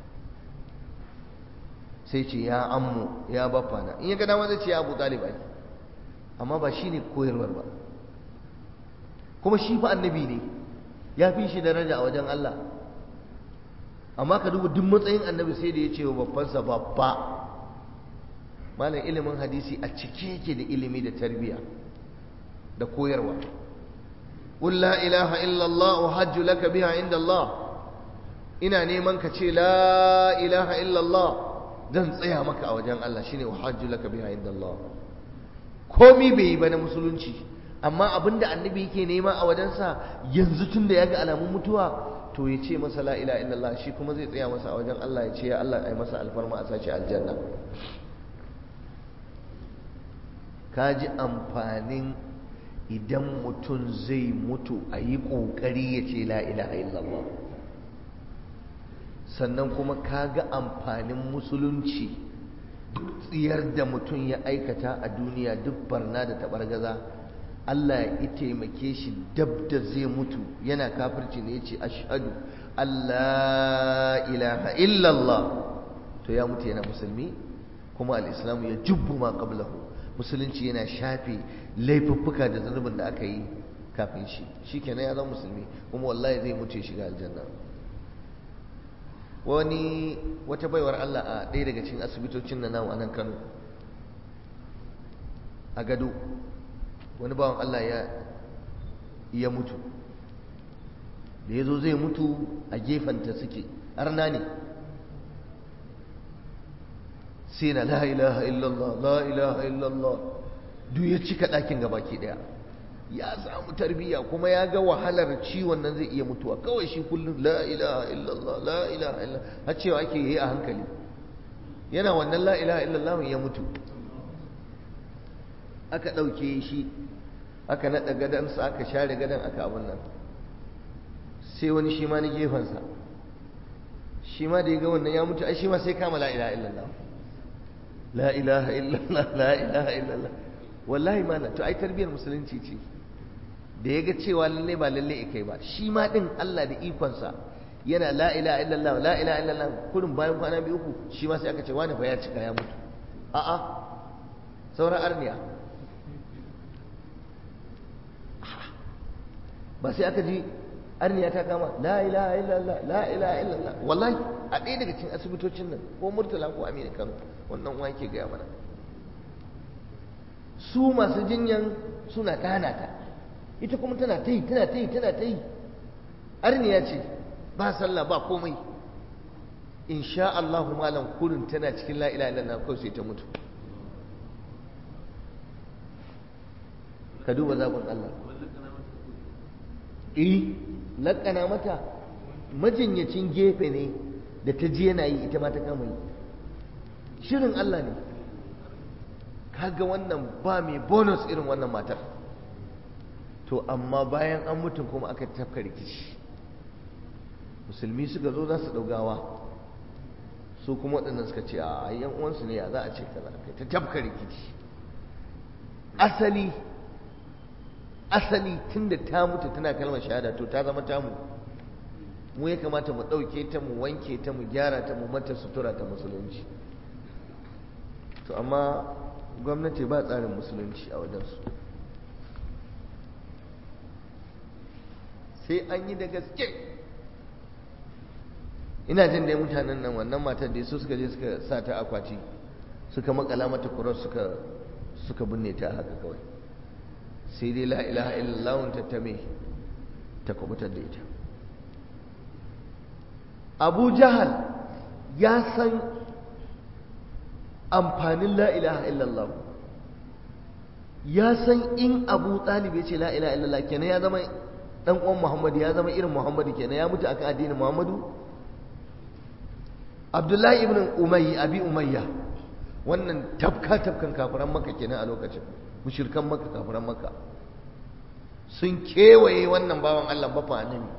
sai ce ya ammu ya bafana in ya ga dama zai ce ya abu ɗalibai amma ba shi ne koyarwar ba kuma shi fa annabi ne ya fi shi daraja a wajen Allah amma ka duba duk matsayin annabi sai da ya ce wa babbansa babba malam ilimin hadisi a cike yake da ilimi da tarbiyya da koyarwa qul la ilaha illa Allah wa hajju laka biha inda Allah ina neman ka ce la ilaha illa Allah zan tsaya maka a wajen Allah shine wa hajju laka biha inda Allah komi bai yi ba na musulunci amma abinda annabi yake nema a wajensa yanzu tun da ya ga alamun mutuwa to ya ce masa la ila illallah shi kuma zai tsaya masa a wajen Allah ya ce ya Allah ai masa alfarma a sace aljanna ka ji amfanin idan mutum zai mutu a yi ƙoƙari ya ce la ilaha illallah sannan kuma ka ga amfanin musulunci duk tsiyar da mutum ya aikata a duniya duk barna da taɓargaza Allah ya taimake shi dab da zai mutu yana kafirci ne ya ce ashadu Allah ilaha illallah to ya mutu yana musulmi kuma al'islamu ya jubbu ma qablahu musulunci yana shafe laifuffuka da zunubin da aka yi kafin shi shi kenan ya zama musulmi kuma wallahi zai mutu ya shiga aljanna wani wata baiwar Allah a ɗaya daga cikin asibitocin na namu a nan Kano a gado wani bawan Allah ya ya mutu da ya zo zai mutu a gefanta suke arna ne sai na la ilaha illallah la ilaha illallah duk ya cika ɗakin gabaki ɗaya ya samu tarbiyya kuma ya ga wahalar ciwon nan zai iya mutuwa kawai shi kullum la ilaha illallah la ilaha illallah har cewa ake yi a hankali yana wannan la ilaha illallah ya mutu aka ɗauke shi aka naɗa gadansa aka share gadan aka abin nan sai wani shi ma na gefensa shi ma da ya ga wannan ya mutu ai shi ma sai kama la ilaha illallah la ilaha illallah la ilaha illallah wallahi ma to ai tarbiyar musulunci ce da ya ga cewa lalle ba lalle ya kai ba shi ma din Allah da ikonsa yana la ilaha illallah la ilaha illallah kurin bayan kwana biyu uku shi ma sai aka ce wani fa ya cika ya mutu a'a sauran arniya ba sai aka ji arniya ta kama la ilaha illallah la ilaha illallah wallahi a ɗaya daga cikin asibitocin nan ko murtala ko amina kano wannan uwa yake gaya mana su masu jinyan suna ɗana ta ita kuma tana ta yi tana ta yi tana ta yi arniya ce ba sallah ba komai insha Allah malam kurin tana cikin la ilaha illallah kawai sai ta mutu ka duba zaɓin Allah eh laƙana mata majinyacin gefe ne da ta ji yana yi ita ma ta kama yi shirin Allah ne kaga wannan ba mai bonus irin wannan matar to amma bayan an mutum kuma aka tafka rikici musulmi suka zo za su ɗaugawa su kuma waɗannan suka ce a yan uwansu ne ya za a ce kaza kai ta tafka rikici asali asali tunda ta mutu tana kalmar shahada to ta zama tamu mu ya kamata mu ɗauke ta mu wanke ta mu gyara ta mu mata sutura ta musulunci to amma gwamnati ba tsarin musulunci a wajensu sai an yi da gaske ina jin dai mutanen nan wannan matar da su suka je suka sa ta akwati suka makala mata kurar suka suka binne ta haka kawai sai dai la ilaha illallah ta tame ta kubutar da ita abu jahal ya san amfanin la ilaha illallah ya san in abu talib ya ce la ilaha illallah kenan ya zama dan uwan muhammadu ya zama irin muhammadu kenan ya mutu akan addinin muhammadu abdullahi ibn umayyi abi umayya wannan tafka tafkan kafiran maka kenan a lokacin mushirkan maka kafiran maka sun kewaye wannan bawan Allah bafa annabi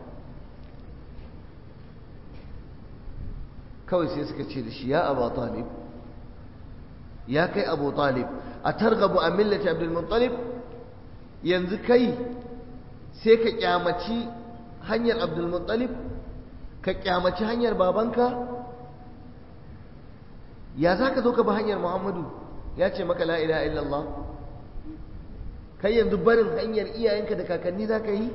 kawai sai suka ce da shi ya abu talib ya kai abu talib a targabu a millati abdul muttalib yanzu kai sai ka kyamaci hanyar abdul muttalib ka kyamaci hanyar babanka ya za ka zo ka ba hanyar muhammadu ya ce maka la ilaha illallah kai yanzu barin hanyar iyayenka da kakanni za ka yi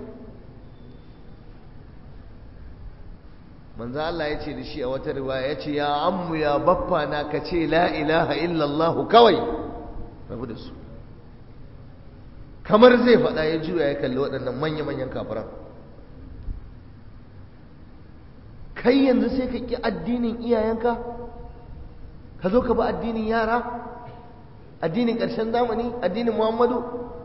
manzo Allah ya ce da shi a wata riwaya ya ce ya ammu ya baffa na ka ce la ilaha illallah kawai rabu da su kamar zai faɗa ya juya ya kalli waɗannan manya-manyan kafiran kai yanzu sai ka ƙi addinin iyayenka ka zo ka ba addinin yara addinin ƙarshen zamani addinin muhammadu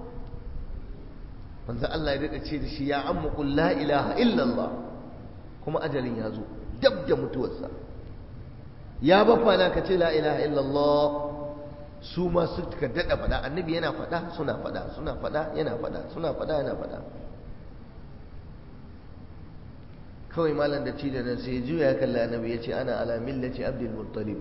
manzo Allah ya daɗa ce da shi ya ammu qul la ilaha illallah kuma ajalin ya zo dab da mutuwarsa ya bafa na ka ce la ilaha illallah su ma suka daɗa faɗa annabi yana faɗa suna faɗa suna faɗa yana faɗa suna faɗa yana faɗa kawai malam da ci da nan sai juya ya kalli annabi ya ce ana ala millati abdul muttalib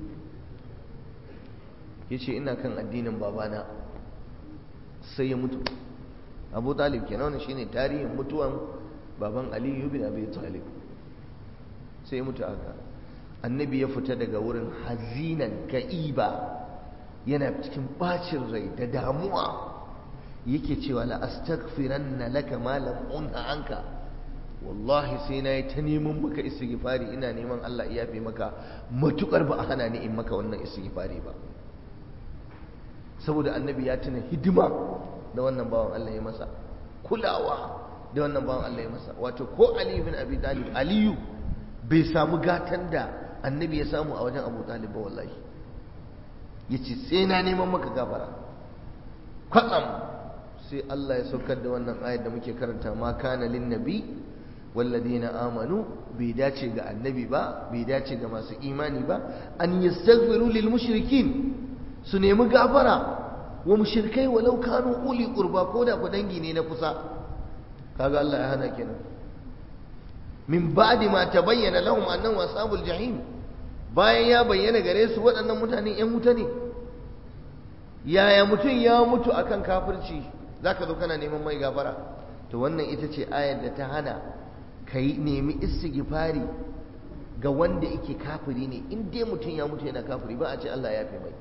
ya ce ina kan addinin babana sai ya mutu abu talib kenan wani shine tarihin mutuwan baban aliyu bin abi talib sai ya mutu haka annabi ya fita daga wurin hazinan ka'iba yana cikin bacin rai da damuwa yake cewa la astaghfiranna laka ma lam unha anka wallahi sai na yi ta neman maka istighfari ina neman Allah ya fi maka matukar ba a hana ni in maka wannan istighfari ba saboda annabi ya tuna hidima da wannan bawan Allah ya masa kulawa da wannan bawan Allah ya masa wato ko Ali bin Abi Talib Aliyu bai samu gatan da annabi ya samu a wajen Abu Talib ba wallahi yace sai na neman maka gafara kwatsam sai Allah ya saukar da wannan ayar da muke karanta ma kana lin nabi walladina amanu bai dace ga annabi ba bai dace ga masu imani ba an yastaghfiru lil mushrikin su nemi gafara wa mushrikai walau kanu uli qurba ko da ku dangi ne na kusa kaga Allah ya hana kenan min ba'di ma tabayyana lahum annahum ashabul jahim bayan ya bayyana gare su waɗannan mutane ƴan wuta ne yaya mutum ya mutu akan kafirci zaka zo kana neman mai gafara to wannan ita ce ayar da ta hana kai nemi istighfari ga wanda yake kafiri ne in dai mutum ya mutu yana kafiri ba a ce Allah ya fi mai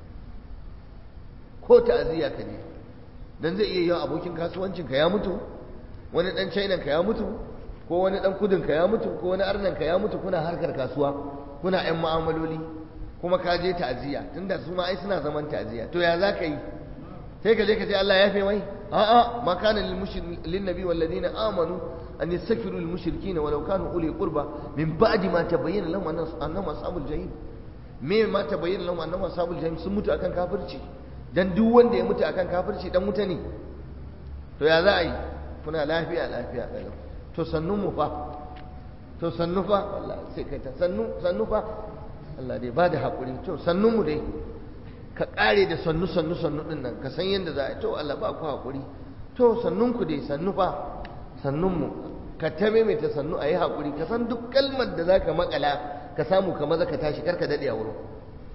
ko ta'aziyya ka je dan zai iya yawan abokin kasuwancin ka ya mutu wani dan china ka ya mutu ko wani dan kudin ka ya mutu ko wani arnan ka ya mutu kuna harkar kasuwa kuna yan mu'amaloli kuma ka je ta'aziyya tunda su ma ai suna zaman ta'aziyya to ya za ka yi sai ka je ka ce Allah ya fi mai a'a ma kana lil nabi wal ladina amanu an yastaghfiru lil mushrikeena walau kanu uli qurba min ba'di ma tabayyana lahum annahum ashabul jahim me ma tabayyana lahum annahum ashabul jahim sun mutu akan kafirci dan duk wanda ya mutu akan kafirci dan wuta ne to ya za a yi kuna lafiya lafiya kalau to sannu mu fa to sannu fa wallahi sai kai ta sannu sannu fa Allah dai bada hakuri to sannu mu dai ka kare da sannu sannu sannu din nan ka san yanda za a yi to Allah ba ku hakuri to sannun ku dai sannu fa sannun mu ka ta maimaita sannu a yi hakuri ka san duk kalmar da za ka makala ka samu ka maza ka tashi karka daɗe a wurin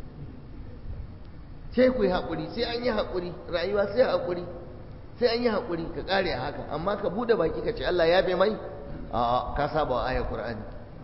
sai ku yi haƙuri sai an yi haƙuri rayuwa sai haƙuri sai an yi haƙuri ka ƙare a haka amma ka buɗe baki ka ce Allah ya bai mai a ka saba wa ayar Qur'ani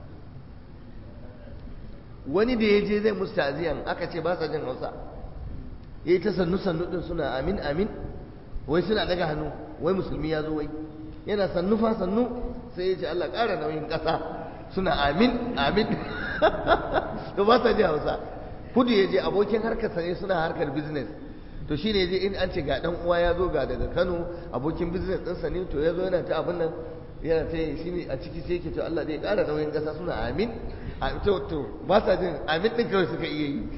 wani da ya je zai musu ta'aziyan aka ce ba sa jin Hausa yayi ta sannu sannu din suna amin amin wai suna daga hannu wai musulmi ya zo wai yana sannu fa sannu sai ya ce Allah ƙara nauyin ƙasa suna amin amin to ba sa jin Hausa kudu ya je abokin harkarsa ne suna harkar business to shi ne je in an ce ga dan uwa ya zo ga daga kano abokin business ɗinsa ne to ya zo yana ta abin nan yana ta yi shi ne a ciki sai ke to Allah zai ƙara nauyin ƙasa suna amin to to ba sa jin amin ɗin kawai suka iya yi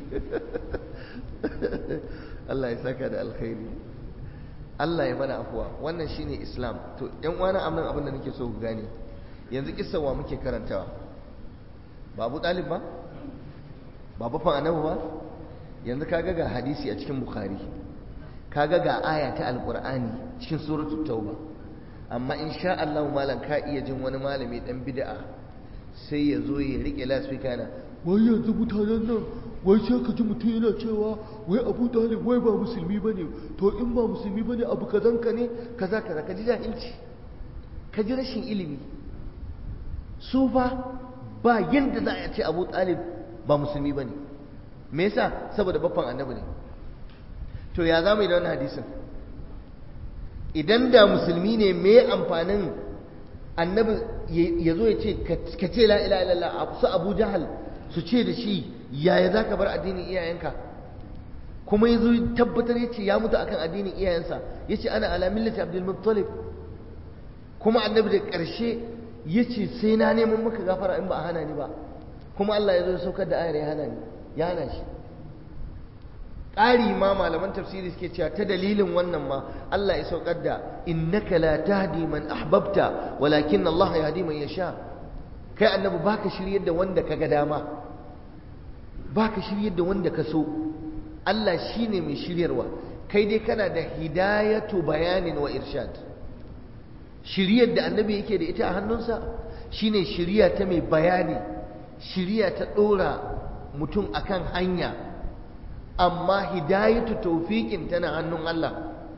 Allah ya saka da alkhairi Allah ya mana afuwa wannan shine Islam to ƴan uwana amnan abin da nake so ku gane yanzu kissa wa muke karantawa ba Abu Talib ba ba bafan annabi ba yanzu kaga ga hadisi a cikin bukhari kaga ga aya ta alqur'ani cikin suratul tauba amma insha Allah malam ka iya jin wani malami dan bid'a sai ya zo ya rike lasfika na wai yanzu mutanen nan wai sai ka ji mutum yana cewa wai abu talib wai ba musulmi bane to in ba musulmi bane abu kazan ka ne kaza kaza ka ji jahilci ka ji rashin ilimi su fa ba yanda za a ce abu talib ba musulmi ba ne me yasa saboda baffan annabi ne to ya za mu yi da wannan hadisin idan da musulmi ne me amfanin annabi ya zo ya ce ka ce la ila illallah su abu jahal su ce da shi yaya za ka bar addinin iyayenka kuma ya zo tabbatar ya ce ya mutu akan addinin iyayensa ya ce ana ala millati abdul muttalib kuma annabi da ƙarshe ya ce sai na neman maka gafara in ba a hana ni ba kuma Allah ya zo ya saukar da ayar ya hana ni ya hana shi ƙari ma malaman tafsiri suke cewa ta dalilin wannan ma Allah ya saukar da innaka la tahdi man ahbabta walakin Allah yahdi man yasha kai annabi baka shiryar da wanda kaga dama baka shiryar da wanda ka so Allah shine mai shiryarwa kai dai kana da hidayatu bayanin wa irshad shiryar da annabi yake da ita a hannunsa shine shiriya ta mai bayani shiriya ta ɗora mutum akan hanya amma hidayatu taufiƙin tana hannun Allah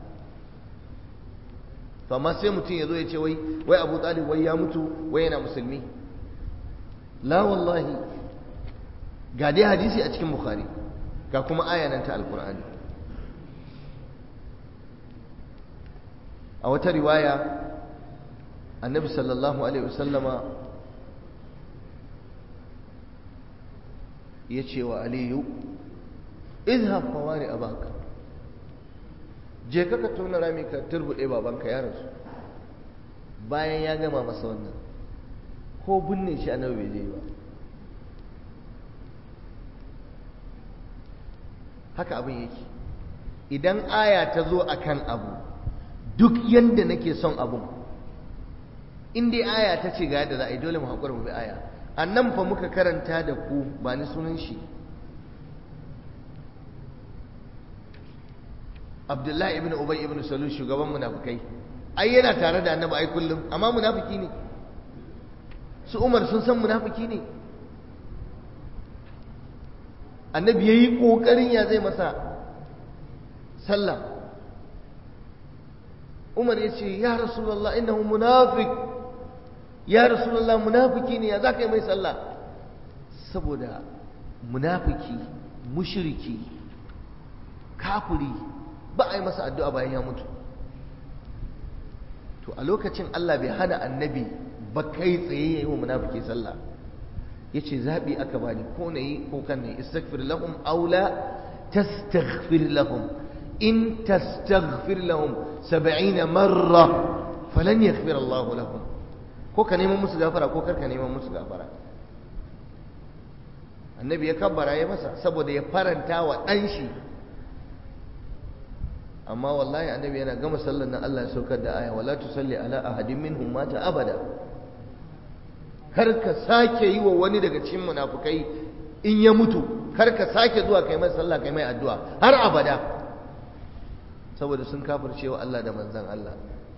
to amma sai mutum ya zo ya ce wai wai Abu Talib wai ya mutu wai yana musulmi la wallahi ga dai hadisi a cikin Bukhari ga kuma aya nan ta Alkur'ani a wata riwaya annabi sallallahu alaihi wasallama ya ce wa aliyu izhab fawari abaka je ka tona rami ka turbuɗe babanka ya rasu bayan ya gama masa wannan ko binne shi annabi bai je ba haka abin yake idan aya ta zo akan abu duk yanda nake son abun in dai aya ta ce ga yadda za a yi dole mu haƙura mu bi aya annan fa muka karanta da ku ba ni sunan shi abdullahi ibn ubay ibn salul shugaban munafikai ai yana tare da annabi ai kullum amma munafiki ne su umar sun san munafiki ne annabi ya yi ƙoƙarin ya zai masa sallah umar ya ce ya rasulallah innahu munafik ya rasulallah munafiki ne ya za ka yi mai sallah saboda munafiki mushiriki kafuri ba a yi masa addu'a bayan ya mutu to a lokacin Allah bai hana annabi ba kai tsaye ya yi wa munafiki sallah ya ce zaɓi aka bani ko na yi ko kan ne istaghfir lahum aula tastaghfir lahum in tastaghfir lahum saba'ina marra falan yaghfir Allah lahum ko ka neman musu gafara ko kar ka neman musu gafara annabi ya kabbara ya masa saboda ya faranta wa ɗan shi amma wallahi annabi yana gama sallar nan Allah ya saukar da aya wala tusalli ala ahadin minhum mata abada kar ka sake yi wa wani daga cikin munafukai in ya mutu kar ka sake zuwa kai mai sallah kai mai addu'a har abada saboda sun kafirce wa Allah da manzon Allah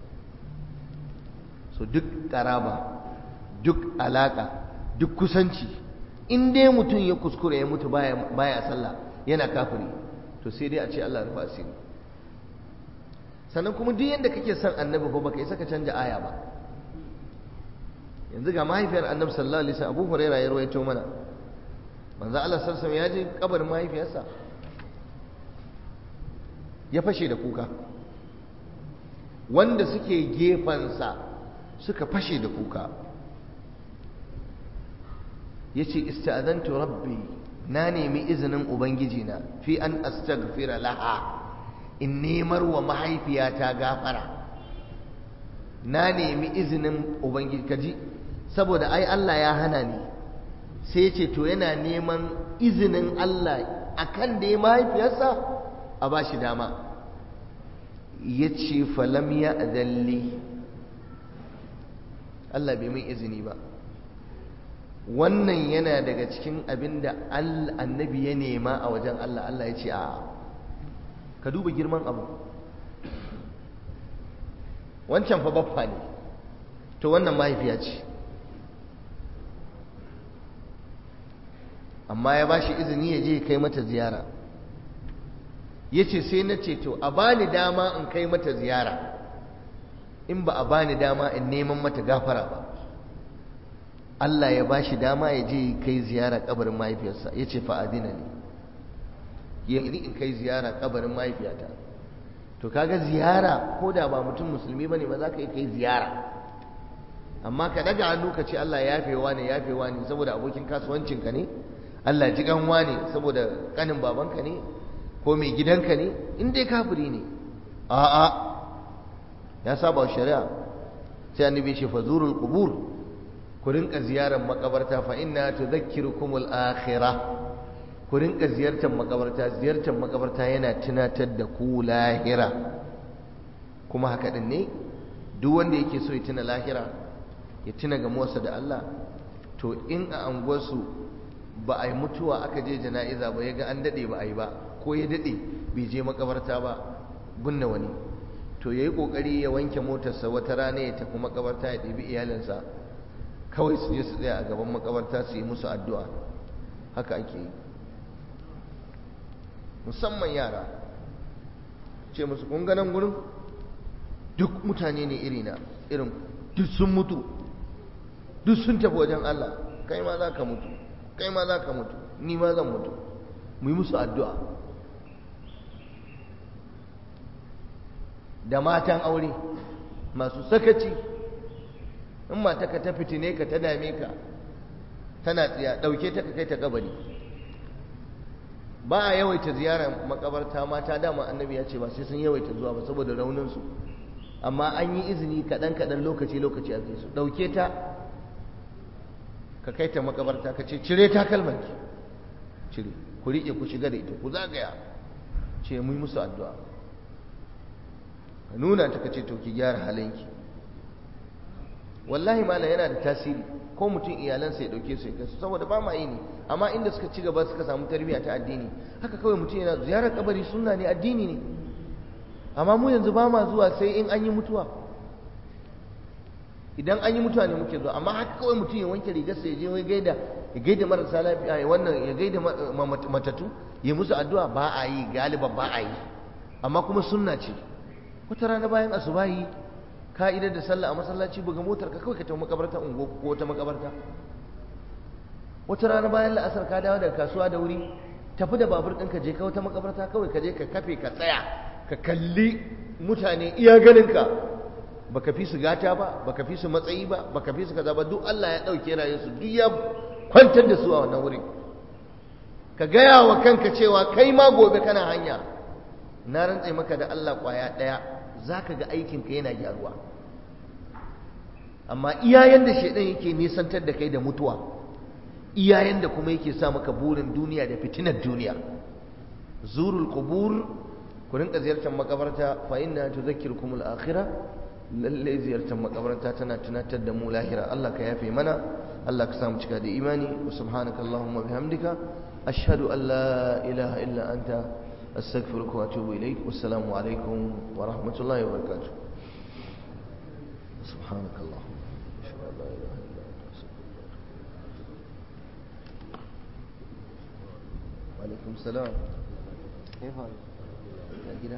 so duk karaba duk alaka duk kusanci in dai mutum ya kuskure ya mutu baya baya sallah yana kafiri to sai dai a ce Allah rufa asiri sannan kuma duk yadda kake son annabi ko baka isa ka canja aya ba yanzu ga mahaifiyar annabi sallallahu alaihi wasallam Abu Hurairah ya rawaito mana manzo Allah sallallahu alaihi ya je kabarin mahaifiyarsa ya fashe da kuka wanda suke gefansa suka fashe da kuka yace ista'adantu rabbi na nemi izinin ubangiji na fi an astaghfira laha in nemar wa mahaifiyata gafara na nemi izinin ubangiji kaji saboda ai Allah ya hana ni sai ce to yana neman izinin Allah akan da ya mahaifiyarsa a ba shi dama ya ce falam ya adalli Allah bai mai izini ba wannan yana daga cikin abin da annabi ya nema a wajen Allah Allah ya ce a ka duba girman abu wancan fa baffa ne to wannan mahaifiya ce amma ya ba shi izini ya je kai mata ziyara ya ce sai na ce to a bani dama in kai mata ziyara in ba a bani dama in neman mata gafara ba Allah ya ba shi dama ya je kai ziyara kabarin mahaifiyarsa ya ce fa'adina ne yi in kai ziyara kabarin mahaifiyata to kaga ziyara ko da ba mutum musulmi bane ba za ka yi kai ziyara amma ka daga hannu ka ce Allah ya yafewa ne yafewa ne saboda abokin kasuwancinka ne Allah ji ganwa ne saboda kanin babanka ne ko mai gidanka ne in dai kafiri ne a'a ya saba shari'a sai annabi ce fazurul qubur ku rinka ziyarar makabarta fa inna tudhakkirukumul akhirah ku rinka ziyartar makabarta ziyartar makabarta yana tunatar da ku lahira kuma haka din ne duk wanda yake so ya tuna lahira ya tuna ga Musa da Allah to in a anguwarsu ba a yi mutuwa aka je jana'iza ba ya ga an daɗe ba a yi ba ko ya daɗe bai je makabarta ba binne wani to ya yi ƙoƙari ya wanke motarsa wata rana ya tafi makabarta ya ɗebi iyalinsa kawai su je su tsaya a gaban makabarta su yi musu addu'a haka ake yi musamman yara ce musu kun ganin gurin duk mutane ne irina irin duk sun mutu duk sun tafi wajen Allah kai ma za ka mutu kai ma za ka mutu ni ma zan mutu mu yi musu addu'a da matan aure masu sakaci in mata ka ta fitine ka ta dame ka tana tsiya ɗauke ta ka kai ta kabari ba a yawaita ziyara makabarta mata dama annabi ya ce ba sai sun yawaita zuwa ba saboda rauninsu amma an yi izini kaɗan-kaɗan lokaci-lokaci a su ɗauke ta ka kai ta makabarta ka ce cire takalmanki cire ku riƙe ku shiga da ita ku zagaya ce mu yi musu addu'a ka nuna ta ka ce to ki gyara halinki wallahi malam yana da tasiri ko mutum iyalansa ya dauke su ya kai saboda ba ma yi ne amma inda suka ci gaba suka samu tarbiyya ta addini haka kawai mutum yana ziyarar kabari sunna ne addini ne amma mu yanzu ba ma zuwa sai in an yi mutuwa idan an yi mutane muke zuwa amma haka kawai mutum ya wanke rigarsa ya je wai gaida ya gaida marasa lafiya ya wannan ya gaida matatu ya musu addu'a ba a yi galiban ba a yi amma kuma sunna ce wata rana bayan asubahi ka'idar da sallah a masallaci buga motar ka kawai ka tafi makabarta ungo ko wata makabarta wata rana bayan la'asar ka dawo daga kasuwa da wuri tafi da babur ɗinka je ka wata makabarta kawai ka je ka kafe ka tsaya ka kalli mutane iya ganinka baka fi su gata ba baka fi su matsayi ba baka fi su kaza ba duk Allah ya ɗauke rayuwarsu duk ya kwantar da su a wannan wurin ka gaya wa kanka cewa kai ma gobe kana hanya na rantse maka da Allah kwaya ɗaya za ka ga aikinka yana gyaruwa amma iyayen da shaidan yake nisantar da kai da mutuwa iyayen da kuma yake sa maka burin duniya da fitinar duniya zurul qubur ku rinka ziyartar makabarta fa inna tudhakkirukum al-akhirah lalle ziyartar makabarta tana tunatar da mu lahira Allah ka yafe mana Allah ka samu cika da imani wa subhanaka allahumma bihamdika ashhadu an la ilaha illa anta astaghfiruka wa atubu ilaik wassalamu alaikum wa rahmatullahi wa barakatuh سبحانك اللهم أشهد أن لا إله إلا أنت أستغفرك وعليكم السلام كيف حالك؟ يا كده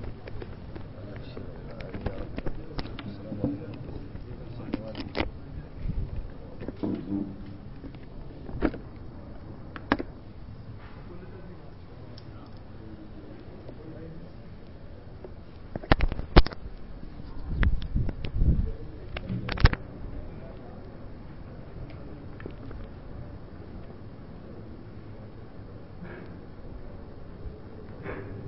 Thank you.